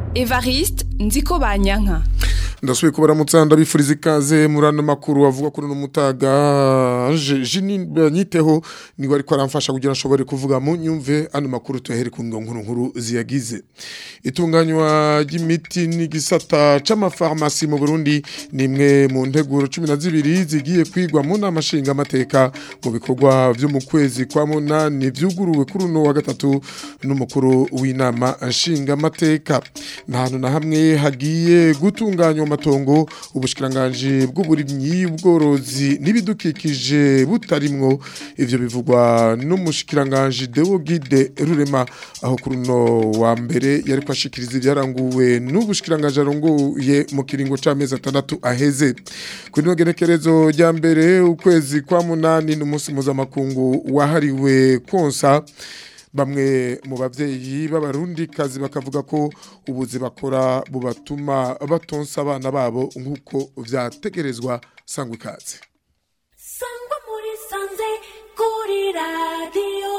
Evariste nziko banyanka ndasubiye kubaramutsa ndabifuriza ikaze muri ano makuru avuga kuri uno mutaga jini nyiteho niwe ariko aramfasha kugira nshobore kuvuga mu nyumve ano makuru tuyahere ku nkuru nkuru ziyagize itunganywa ry'imiti n'igisata c'amafarmasi mu Burundi ni imwe mu nteguro 12 zigiye kwigwa mu nama nshinga amateka mu bikorwa byo mu kwezi kwa munani vyuguruwe kuri uno wa gatatu n'umukuru w'inama nshinga amateka nta hantu na hamwe hagiye gutunganywa amatongo ubushikiranganje bw'uburimyi ubworozi n'ibidukikije butarimwo ivyo bivugwa n'umushikiranganje Deo Guide Rurema aho kuri no wa mbere yari kwashikiriza ibyaranguwe n'ubushikiranganje arongoye mu kiringo c'amezi atandatu aheze kuri no gerekerezo rya mbere ukwezi kwa munani n'umunsi mpuzamakungu wahariwe konsa bamwe mu bavyeyi b'abarundi kazi bakavuga ko ubuzi bakora bubatuma batonsa abana babo nk'uko vyategerezwa sangwa ikaze sangwa muri sanze kuri radiyo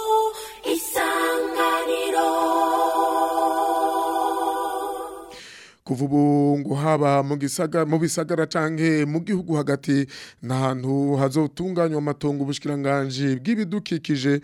isanganiro kuva ubu ngo haba mu gisagara mu bisagara canke mu gihugu hagati n'ahantu hazotunganywa amatongo ubushikiranganje bw'ibidukikije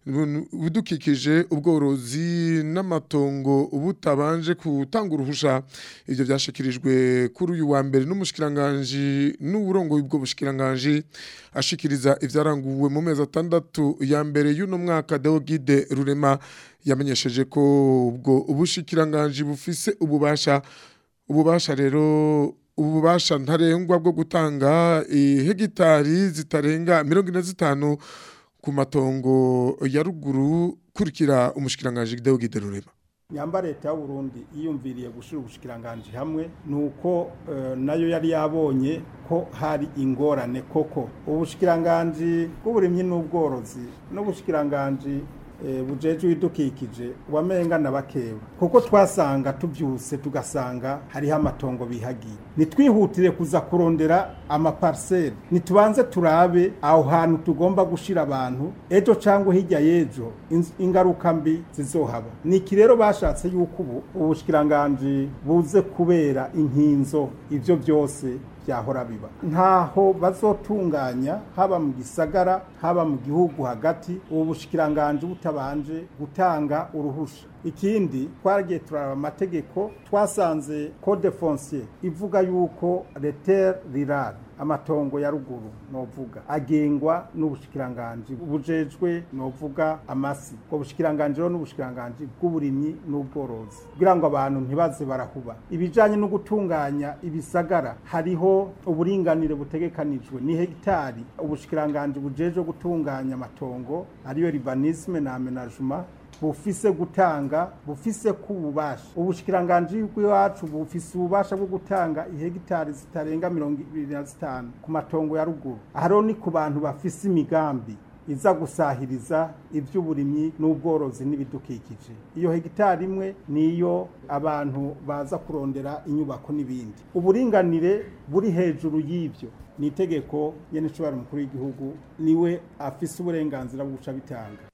bidukikije ubworozi n'amatongo ubutabanje gutanga uruhusha ivyo vyashikirijwe kuri uyu wa mbere n'umushikiranganje n'uburongo bw'ubwo bushikiranganje ashikiriza ivyaranguwe mu mezi atandatu ya mbere y'uno mwaka Deogide Rurema yamenyesheje ko ubwo ubushikiranganje bufise ububasha ububasha rero ububasha ntarengwa bwo gutanga hegitari zitarenga mirongo ine zitanu ku matongo ya ruguru kurikira umushikiranganje Deo Giderurema nyamba leta y'u Burundi iyumviriye gushira ubushikiranganje hamwe nuko uh, nayo yari yabonye ko hari ingorane koko ubushikiranganje bw'uburimyi n'ubworozi n'ubushikiranganje bujeje widukikije wamenga na bakeba kuko twasanga tubyuse tugasanga hariho amatongo bihagiye nitwihutire kuza kurondera amaparsele nitubanze turabe aho hantu tugomba gushira abantu ejo cyangwa hirya y'ejo ingaruka mbi zizohaba niki rero bashatse yuko ubu ubushikiranganje buze kubera inkinzo ivyo byose byahora biba ntaho bazotunganya haba mu gisagara haba mu gihugu hagati ubu bushikiranganje butabanje gutanga uruhusha ikindi twaragiye turaba amategeko twasanze code foncier ivuga yuko leter rirare amatongo ya ruguru novuga agengwa n'ubushikiranganje bujejwe novuga amasi ubwo bushikiranganje rero n'ubushikiranganje bw'uburimyi n'ubworozi kugira ngo abantu ntibaze barahuba ibijanye no gutunganya ibisagara hariho uburinganire butegekanijwe ni hegitari ubushikiranganje bujejwe gutunganya amatongo ariyo urbanisme na aménagement bufise gutanga bufise kububasha ubushikiranganje bw'iwacu bufise ububasha bwo gutanga ihegitari zitarenga mirongo ibiri na zitanu ku matongo ya ruguru aharo ni ku bantu bafise imigambi iza gusahiriza iby'uburimyi n'ubworozi n'ibidukikije iyo hegitari imwe niyo abantu baza kurondera inyubako n'ibindi uburinganire buri hejuru y'ibyo ni itegeko nyene nshobora mukuru w'igihugu niwe afise uburenganzira bwo guca bitanga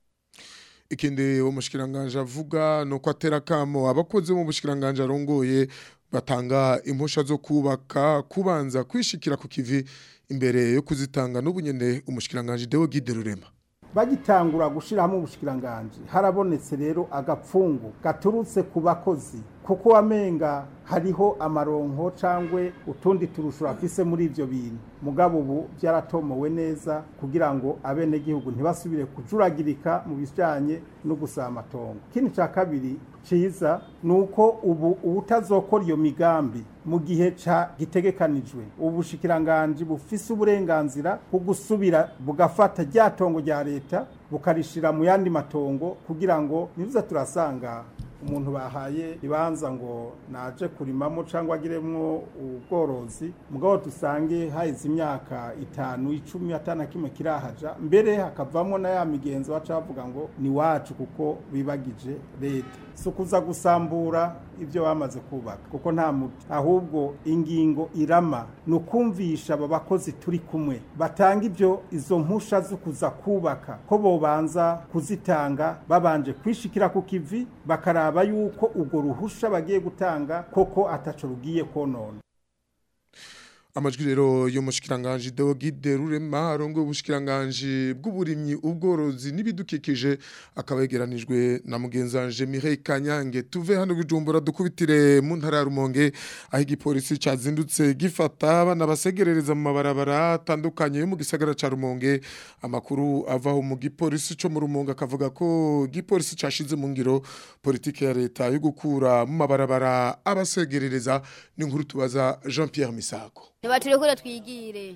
ikindi uwo mushikiranganje avuga nuko atera kamo abakozi mu bushikiranganje arongoye batanga impusha zo kubaka kubanza kwishikira ku kivi imbere yo kuzitanga n'ubunyene umushikiranganje Deo Guide Rurema bagitangura gushiramo ubushikiranganje harabonetse rero agapfungu gaturutse ku bakozi kuko wamenga hariho amaronko cangwe utundi turusho afise muri ivyo bintu mugabo ubu byaratomowe neza kugira ngo abene gihugu ntibasubire kujuragirika mu bijanye no gusaba amatongo ikindi ca kabiri ciza nuko ubu ubutazokora iyo migambi mu gihe ca gitegekanijwe ubushikiranganje bufise uburenganzira bwo gusubira bugafata rya tongo rya leta bukarishira mu yandi matongo kugira ngo nibuza turasanga umuntu bahaye ibanza ngo naje kurimamo cyangwa agiremwo ubworozi mugabo dusange haheze imyaka itanu icumi atana kimwe kirahaja mbere hakavamo na ya migenzo baca bavuga ngo ni wacu kuko bibagije leta si ukuza gusambura ibyo bamaze kubaka kuko nta muti ahubwo ingingo irama ni ukumvisha aba bakozi turi kumwe batanga ibyo izo mpusha zo kuza kubaka ko bobanza kuzitanga babanje kwishikira ku kivi bakaraba bakaraba yuko urwo ruhusha bagiye gutanga koko ataco rugiye konona amajwi rero y'umushikiranganje Deogide Rurema arongo ubushikiranganje bw'uburimyi ubworozi n'ibidukikije akaba yegeranijwe na mugenzanje Mireille Kanyange tuve hano bijumbura dukubitire mu ntara ya Rumonge aho igipolisi cazindutse gifata abana basegerereza mu mabarabara atandukanye yo mu gisagara ca Rumonge amakuru avaho mu gipolisi co mu Rumonge akavuga ko igipolisi cashize mu ngiro politike ya leta yo gukura mu mabarabara abasegerereza n'inkuru tubaza Jean-Pierre Misago ntibaturekure twigire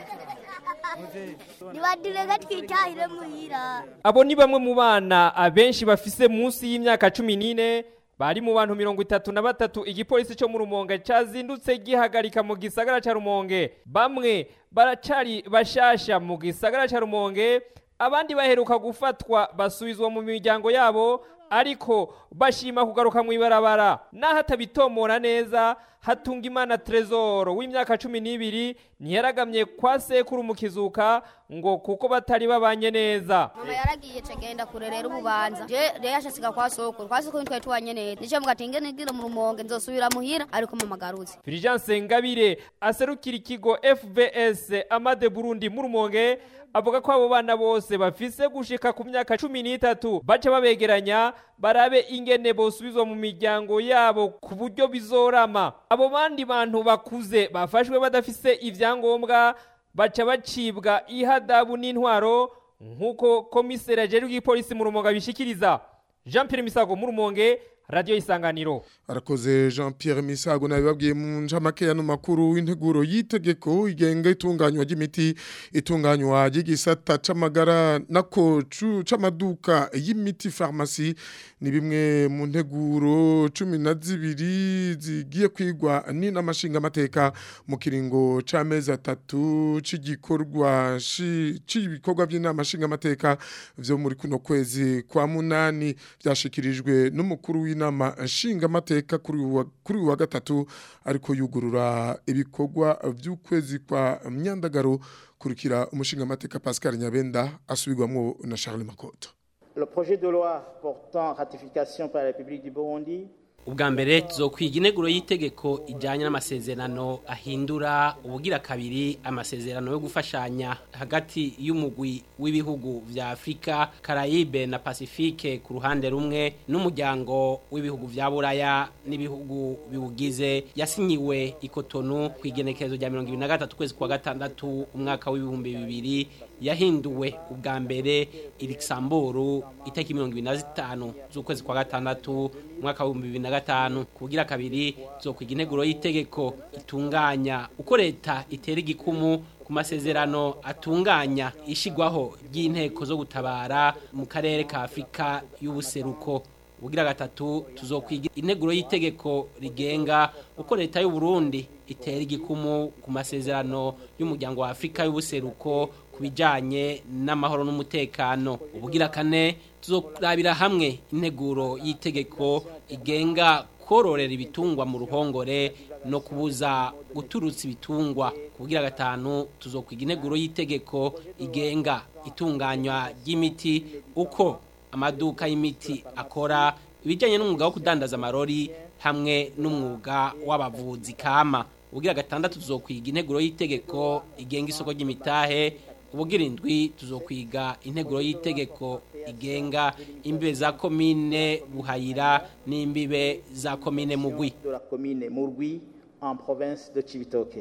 ntibadirega twitahire muhira abo ni bamwe mu bana abenshi bafise munsi y'imyaka cumi n'ine bari mu bantu mirongo itatu na batatu igipolisi cyo mu rumonge cyazindutse gihagarika mu gisagara cya rumonge bamwe baracari bashasha mu gisagara cya rumonge abandi baheruka gufatwa basubizwa mu miryango yabo ariko bashima kugaruka mu ibarabara naho atabitomora neza hatunga imana trezoro w'imyaka cumi n'ibiri ntiyaragamye kwa sekuru mu kizuka ngo kuko batari babanye neza mama yaragiye cagenda kurerera ububanza je rero yashasiga kwa sokuru kwa sokuru twari tubanye neza nico mugatinge nigire mu rumonge nzosubira muhira ariko mama garutse Fulgence Ngabire aserukira ikigo FVS Amade Burundi mu rumonge avuga ko abo bana bose bafise gushika ku myaka cumi n'itatu baca babegeranya barabe ingene bosubizwa mu miryango yabo ku buryo bizorama abo bandi bantu bakuze bafashwe badafise ivyangombwa baca bacibwa ihadabu n'intwaro nk'uko komiseri ajejwe igipolisi mu rumonge abishikiriza Jean Pierre Misago mu rumonge radio isanganiro arakoze Jean Pierre Misago nabibabwiye mu njamake ya makuru w'integuro yitegeko igenga itunganywa ry'imiti itunganywa ry'igisata c'amagara nako cu- c'amaduka y'imiti pharmacie ni bimwe mu nteguro cumi na zibiri zigiye kwigwa ni n'amashinga amateka mu kiringo c'amezi atatu c'igikorwa shi- c'ibikorwa by'inama nshinga amateka vyo muri kuno kwezi kwa munani byashikirijwe n'umukuru w'inama nshinga amateka kuri uyu wa- kuri uyu wa gatatu ariko yugurura ibikorwa by'ukwezi kwa myandagaro kurikira umushinga amateka Pascal Nyabenda asubirwamwo na Charles Makoto Le projet de loi portant ratification par la République du Burundi ubwa mbere tuzokwiga integuro y'itegeko ijyanye n'amasezerano ahindura ubugira kabiri amasezerano yo gufashanya hagati y'umugwi w'ibihugu vya afurika karayibe na pasifike ku ruhande rumwe n'umuryango w'ibihugu vya buraya n'ibihugu biwugize yasinyiwe ikotonu ku igenekerezo rya mirongo ibiri na gatatu ukwezi kwa gatandatu umwaka w'ibihumbi bibiri yahinduwe ubwa mbere irisamburu itariki mirongo ibiri na zitanu z'ukwezi kwa gatandatu umwaka w'ibihumbi bibiri na gatanu kugira kabiri zokwiga integuro y'itegeko itunganya uko leta itera igikumu ku masezerano atunganya ishigwaho ry'inteko zo gutabara mu karere ka afurika y'ubuseruko ubugira gatatu tuzokwiga integuro y'itegeko rigenga uko leta y'u Burundi itera igikumu ku masezerano y'umuryango wa Afrika y'ubuseruko ku bijanye n'amahoro n'umutekano ubugira kane tuzorabira hamwe integuro y'itegeko igenga kororera ibitungwa mu ruhongore no kubuza guturutsa ibitungwa kugira gatanu tuzokwiga integuro y'itegeko igenga itunganywa ry'imiti uko amaduka y'imiti akora ibijyanye n'umwuga wo kudandaza amarori hamwe n'umwuga w'abavuzi kama ubugira gatandatu tuzokwiga integuro y'itegeko igenga isoko ry'imitahe ubugira indwi tuzokwiga integuro y'itegeko igenga imbibe za komine buhayira n'imbibe za komine mugwi de la commune Mourgui en province de Chibitoke.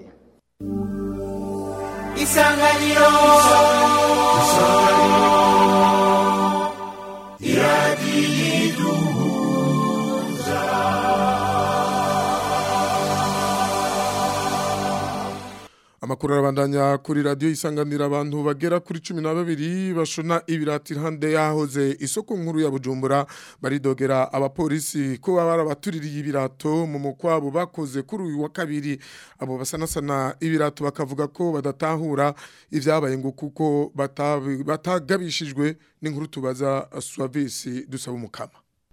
Amakuru arabandanya kuri radio isanganira abantu bagera kuri 12 bashona ibirati hande yahoze isoko nkuru ya Bujumbura baridogera abapolisi ko baba barabatuririye ibirato mu mukwabo bakoze kuri uyu wa kabiri abo basanasana ibirato bakavuga ko badatahura ivyabaye ngo kuko batabi- batagabishijwe n'inkuru tubaza Suavisi dusaba umukama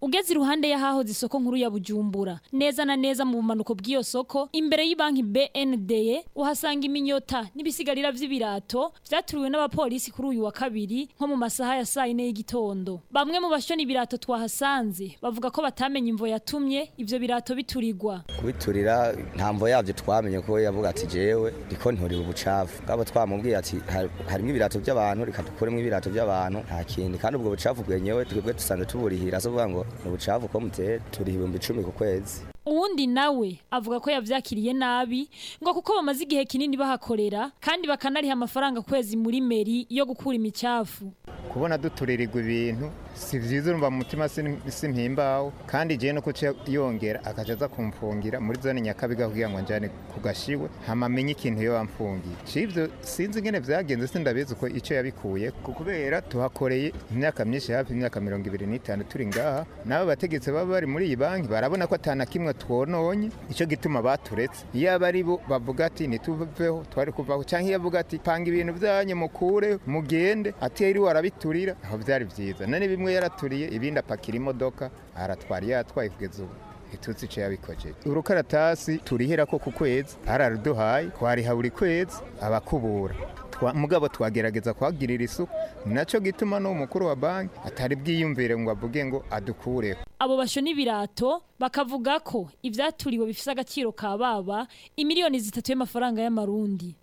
ugeze iruhande y'ahahoze isoko nkuru ya Bujumbura neza na neza mu bumanuko bw'iyo soko imbere y'ibanki BND uhasanga iminyota n'ibisigarira vy'ibirato vyaturiwe n'abapolisi kuri uyu wa kabiri nko mu masaha ya saa yine y'igitondo bamwe mu bashoni ibirato twahasanze bavuga ko batamenye imvo yatumye ivyo birato biturirwa kubiturira ntamvo yavyo twamenye ko yavuga ati jewe ndiko nturira ubucafu bwabo twamubwiye ati "Har- harimwo ibirato by'abantu reka dukuremo ibirato by'abantu nta kindi kandi ubwo bucafu bwenyewe twebwe dusanzwe tuburihira so kuvuga ngo ni ubucafu ko mutera turiha ibihumbi icumi ku kwezi uwundi nawe avuga ko yavyakiriye nabi ngo kuko bamaze igihe kinini bahakorera kandi bakanariha amafaranga kwezi muri meri yo gukura imicafu kubona duturirirwa ibintu si vyiza urumva mu mutima sin- simpimbaho kandi jewe no kuca yongera akaja aza kumfungira muri zone nyakabiga kugira ngo njane ku gashiwe hama amenye ikintu yo wamfungiye civyo sinzi ingene vyagenze sindabizi uko ico yabikuye ku- kubera tuhakoreye imyaka myinshi hafi imyaka mirongo ibiri n'itanu turi ngaha nabo bategetsi baba bari muri iyi banki barabona ko atana kimwe twononye ico gituma baturetse iyo aba ari bo bavuga ati ntituveho twari kuvaho canke iyo avuga ati panga ibintu vyanyu mukure mugende ati yiriwe arabiturira aho vyari vyiza none bimwe yaraturiye ibindi apakira imodoka aratwara iyo yatwaye kugeza ubu ntituzi ico yabikojeje urukaratasi turihera ko ku kwezi araruduhaye twariha buri kwezi abakubura Twa- mugabo twagerageza kuhagirira isuku naco gituma no mukuru wa banki atari bwiyumvire ngo avuge ngo adukureho abo bashona ibirato bakavuga ko ivyaturiwe bifise agaciro ka baba imiliyoni zitatu y'amafaranga y'amarundi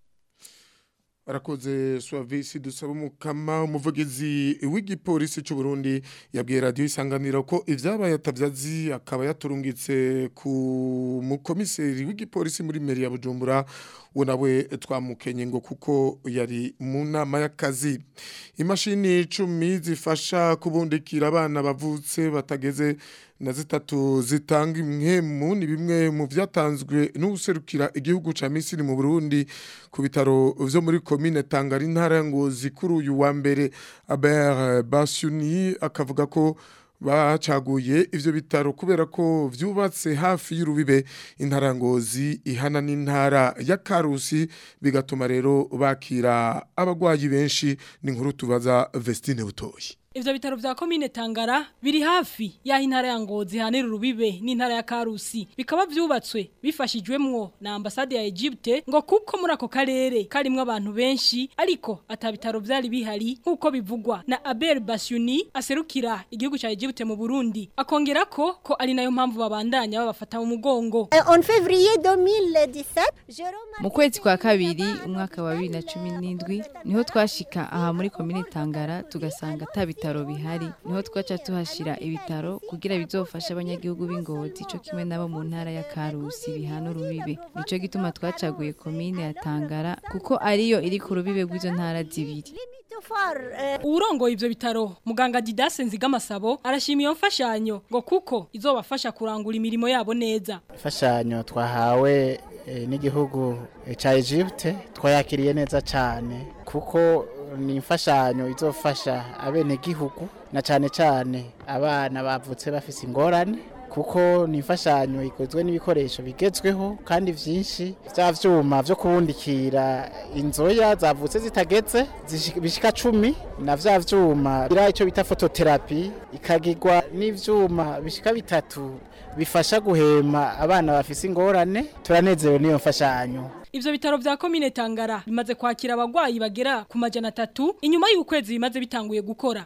arakoze suavisi dusaba umukama umuvugizi w'igipolisi cy'u Burundi yabwiye radio isanganiro ko ivyabaye atavyazi akaba yaturungitse ku mukomiseri w'igipolisi muri meri ya Bujumbura we nawe twamukenye ngo kuko yari mu nama y'akazi imashini icumi zifasha kubundikira abana bavutse batageze na zitatu zitanga imwemu ni bimwe mu byatanzwe n'userukira igihugu ca Misiri mu Burundi ku bitaro vyo muri commune Tangara intara ya Ngozi kuri uyu wa mbere Aber Basuni akavuga ko bacaguye ivyo bitaro kubera ko vyubatse hafi y'urubibe intara ya Ngozi ihana n'intara ya Karusi bigatuma rero bakira abagwayi benshi ni nkuru tubaza Vestine Butoyi Ivyo bitaro vya komine Tangara biri hafi ya intara ya Ngozi hanira urubibe n'intara ya Karusi bikaba vyubatswe bifashijwemwo na ambasade ya Egypte ngo kuko muri ako karere karimwo abantu benshi ariko atabitaro vyari bihari nkuko bivugwa na Abel Basyuni aserukira igihugu ca Egypte mu Burundi akongera ko ko ari nayo mpamvu babandanya babafata mu mugongo En février 2017, Jérôme mu kwezi kwa kabiri umwaka wa bibiri na cumi n'indwi niho twashika aha muri komine tangara tugasanga ata bitaro bihari niho twaca tuhashira ibitaro kugira bizofashe abanyagihugu b'ingozi co kimwe nabo mu ntara ya karusi bihana urubibe nico gituma twacaguye komine ya tangara kuko ariyo iri ku rubibe rw'izo ntara zibiri Urongoye ivyo bitaro muganga Didase Nzigamasabo arashima iyo mfashanyo ngo kuko izobafasha kurangura imirimo yabo neza imfashanyo twahawe eh, n'igihugu eh, ca Egypte twayakiriye neza cyane kuko ni imfashanyo izofasha abenegihugu na cyane cyane abana bavutse bafise ingorane kuko ni imfashanyo ikozwe n'ibikoresho bigezweho kandi vyinshi vya vyuma vyo kubundikira inzoya zavutse zitageze zishi- bishika cumi na vya vyuma bira ico bita fototerapi ikagirwa n'ivyuma bishika bitatu bifasha guhema abana bafise ingorane turanezerewe n'iyo mfashanyo Ivyo bitaro vya komine Tangara bimaze kwakira abagwayi bagera ku majana atatu inyuma y'ukwezi bimaze bitanguye gukora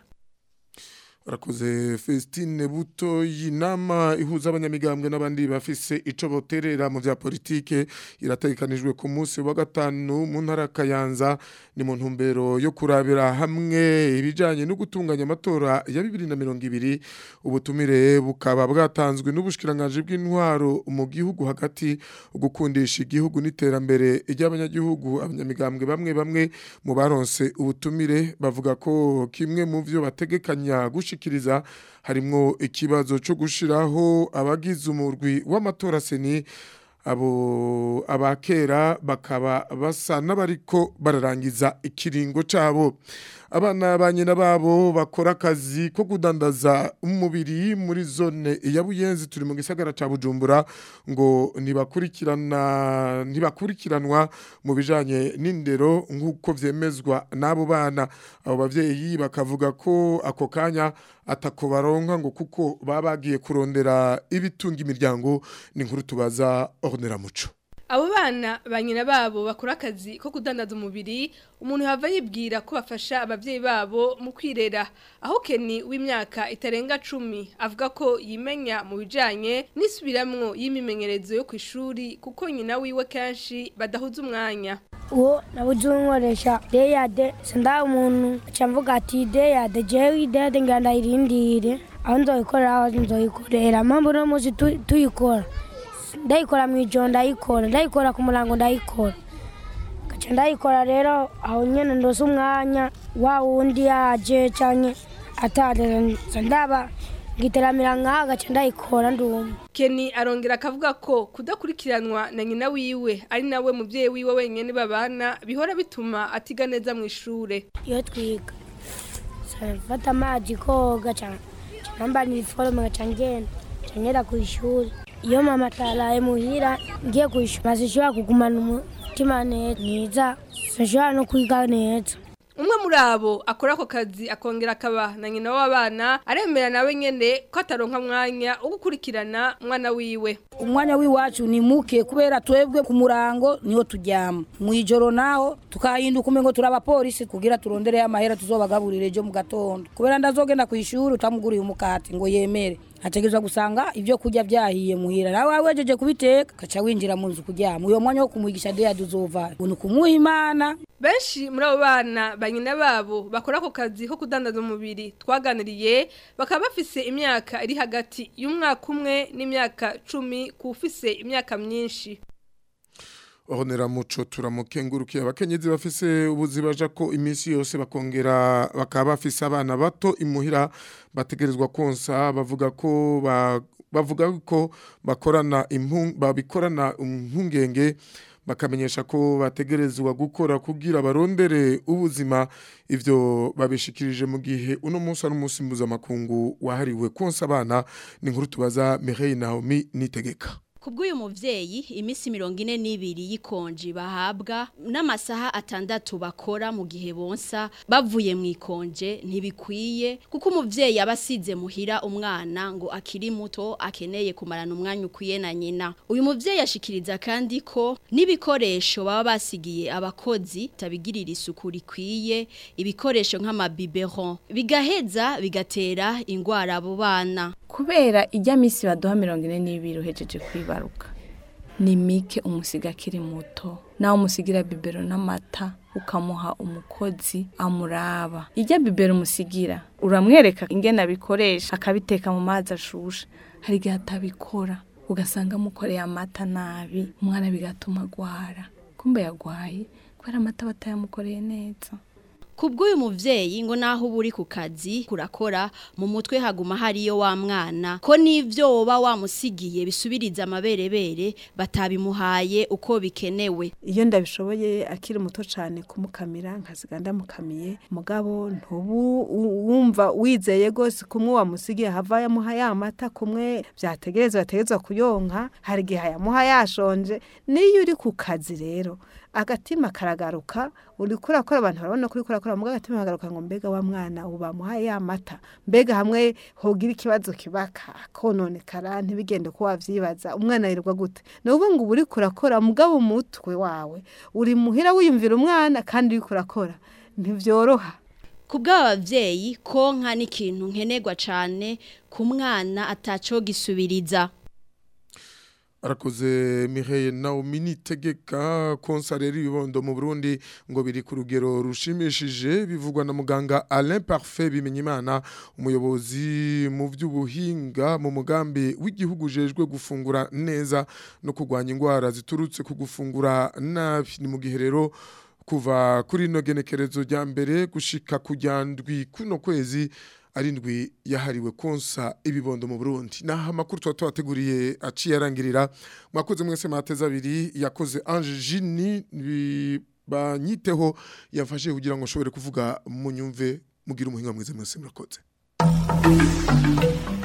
Arakoze Festine Buto y'inama ihuza abanyamigambwe n'abandi bafise ico boterera mu vya politike irategekanijwe ku munsi wa gatanu mu ntara ya Kayanza ni mu ntumbero yo kurabira hamwe ibijanye no gutunganya amatora ya 2020 ubutumire bukaba bwatanzwe n'ubushikiranganje bw'intwaro mu gihugu hagati ugukundisha igihugu n'iterambere ry'abanyagihugu abanyamigambwe bamwe bamwe mu baronse ubutumire bavuga ko kimwe mu vyo bategekanya gushikiriza harimwo ikibazo cyo gushiraho abagize umurwi w'amatora seni abo abakera bakaba basa n'abariko bararangiza ikiringo cabo abana ba nyina babo bakora akazi ko kudandaza umubiri muri zone ya Buyenzi turi mu gisagara ca Bujumbura ngo ntibakurikirana ntibakurikiranwa mu bijanye n'indero nk'uko vyemezwa n'abo bana abo bavyeyi bakavuga ko ako kanya atako baronka ngo kuko baba bagiye kurondera ibitunga imiryango ni nkuru tubaza Ornera Muco abo bana ba nyina babo bakora akazi ko kudandaza umubiri umuntu yava yibwira ko bafasha ababyeyi babo mu kwirera aho keni w'imyaka itarenga cumi avuga ko yimenya mu bijyanye n'isubiramwo y'imimenyerezo yo ku ishuri kuko nyina wiwe kenshi badahuza umwanya uwo nabuze unkoresha deyade senda umuntu aca mvuga ati deyade jewe deyade ngira ndayirindire aho nzoyikorera aho nzoyikorera mpamvu uno munsi tu- tuyikora ndayikora mu ijoro ndayikora ndayikora ku murango ndayikora gaca ndayikora rero aho nyene ndose umwanya wa wundi yaje canke ataje ndaba ngiteramira nkaha gaca ndayikora ndumva Kenny arongera akavuga ko kudakurikiranwa na nyina wiwe ari nawe muvyeyi wiwe wenyene babana bihora bituma atiga neza mu ishure iyo twiga mfata amazi koga cyane nambara iniforume gaca ngenda gaca ngenda ku ishuri iyo mama ataraye muhira ngiye ku ishuri sinshobora kugumana umutima neza sinshobora no kwiga neza umwe muri abo akora ako kazi akongera akaba na nyina w'abana aremera nawe nyene ko ataronka mwanya wo gukurikirana umwana wiwe umwanya w'iwacu ni muke kubera twebwe ku murango niho turyama mu ijoro naho tukahinduka umengo turi abapolisi kugira turondereye amahera tuzobagaburire ejo mu gatondo kubera ndazogenda ku ishuri utamuguriye umukati ngo yemere ategerezwa gusanga ibyo kurya byahiye muhira nawe wejeje kubiteka gaca winjira mu nzu kuryama uyo mwanya wo kumwigisha deyadi uzova ni ukumuha imana benshi muri abo bana ba nyina babo bakora ako kazi ko kudandaza umubiri twaganiriye bakaba bafise imyaka iri hagati y'umwaka umwe n'imyaka cumi ku ufise imyaka myinshi Honera muco turamukengurukiye abakenyezi bafise ubuzi baja ko iminsi yose bakongera bakaba bafise abana bato imuhira bategerezwa konsa bavuga ko ba, bavuga ko bakorana impung babikorana impungenge bakamenyesha ko bategerezwa gukora kugira barondere ubuzima ivyo babishikirije mu gihe uno munsi ari umunsi mpuzamakungu wahariwe konsa abana ni nkuru tubaza Mireille Naomi nitegeka Kubw'uyu muvyeyi imisi mirongo ine n'ibiri y'ikonji bahabwa n'amasaha atandatu bakora mu gihe bonsa bavuye mu ikonje ntibikwiye kuko umuvyeyi aba asize muhira umwana ngo akiri muto akeneye kumarana umwanya ukwiye na nyina uyu muvyeyi ashikiriza kandi ko n'ibikoresho baba basigiye abakozi tabigirira isuku rikwiye ibikoresho nk'amabiberon bigaheza bigatera ingwara abo bana kubera ijya minsi baduha mirongo ine n'ibiri uhejeje kwibaruka ni mike umusiga akiri muto nawe umusigira bibero n'amata ukamuha umukozi amuraba ijya bibero umusigira uramwereka ingene abikoresha akabiteka mu mazi ashushe hari igihe atabikora ugasanga amukoreye amata nabi umwana bigatuma agwara kumbe yagwaye kubera amata batayamukoreye neza Kubw'uyu muvyeyi ngo naho uba uri ku kazi kurakora mu mutwe haguma hariyo wa mwana ko n'ivyo woba wamusigiye bisubiriza amaberebere batabimuhaye uko bikenewe iyo ndabishoboye akiri muto cyane kumukamira nkasiga ndamukamiye mugabo ntubu u- wumva wizeye rwose kumwe wamusigiye hava yamuha ya mata kumwe byategerezwa yategerezwa kuyonka hari igihe yamuha yashonje niyo uri ku kazi rero agatima karagaruka uri kurakora abantu barabona ko uri kurakora mugabo agatima kagaruka ngo mbega wa mwana ubu bamuhaye ya mata mbega hamwe hogira ikibazo kibaka kononekara ntibigende ko wavyibaza umwana yirirwa gute ni ukuvuga ngo uba uri kurakora mugabo umutwe wawe uri muhira wiyumvira umwana kandi uri kurakora ntivyoroha Kubw'aba bavyeyi konka ni ikintu nkenerwa cane ku mwana ataco gisubiriza arakoze Mireille Naomi nitegeka konsa rero ibibondo mu Burundi ngo biri ku rugero rushimishije bivugwa na muganga Alain Parfait Bimenyimana umuyobozi mu by'ubuhinga mu mugambi w'igihugu jejwe gufungura neza no kurwanya indwara ziturutse ku gufungura nabi ni mu gihe rero kuva kuri ino genekerezo rya mbere gushika kujya ndwi kuno kwezi arindwi yahariwe konsa ibibondo mu Burundi naho amakuru tuba tubateguriye aciye arangirira mwakoze mwese mateza abiri yakoze Ange Jini banyiteho yafashe kugira ngo nshobore kuvuga munyumve mugira umuhinga mwiza mwese murakoze